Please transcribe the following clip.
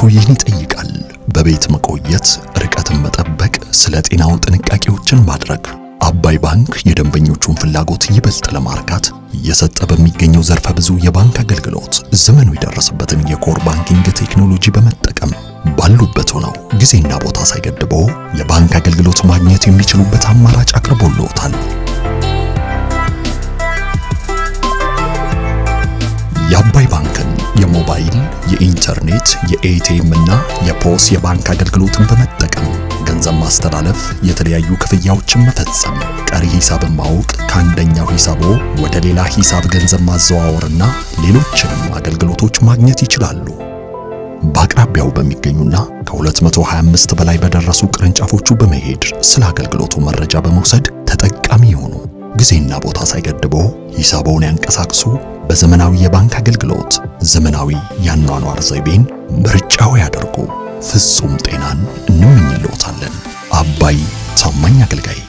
ይህን ይጠይቃል። በቤት መቆየት፣ ርቀትን መጠበቅ፣ ስለ ጤናው ጥንቃቄዎችን ማድረግ። አባይ ባንክ የደንበኞቹን ፍላጎት ይበልጥ ለማርካት እየሰጠ በሚገኘው ዘርፈ ብዙ የባንክ አገልግሎት ዘመኑ የደረሰበትን የኮር ባንኪንግ ቴክኖሎጂ በመጠቀም ባሉበት ሆነው ጊዜና ቦታ ሳይገድበው የባንክ አገልግሎት ማግኘት የሚችሉበት አማራጭ አቅርቦልዎታል። የአባይ ባንክን የሞባይል፣ የኢንተርኔት፣ የኤቲኤም እና የፖስ የባንክ አገልግሎትን በመጠቀም ገንዘብ ማስተላለፍ፣ የተለያዩ ክፍያዎችን መፈጸም፣ ቀሪ ሂሳብን ማወቅ፣ ከአንደኛው ሂሳቦ ወደ ሌላ ሂሳብ ገንዘብ ማዘዋወርና ሌሎችንም አገልግሎቶች ማግኘት ይችላሉ። በአቅራቢያው በሚገኙና ከ225 በላይ በደረሱ ቅርንጫፎቹ በመሄድ ስለ አገልግሎቱ መረጃ በመውሰድ ተጠቃሚ ይሁኑ። ጊዜና ቦታ ሳይገድበው ሂሳቦውን ያንቀሳቅሱ። በዘመናዊ የባንክ አገልግሎት ዘመናዊ የአኗኗር ዘይቤን ምርጫው ያደርጉ። ፍጹም ጤናን እንመኝልዎታለን። አባይ ታማኝ አገልጋይ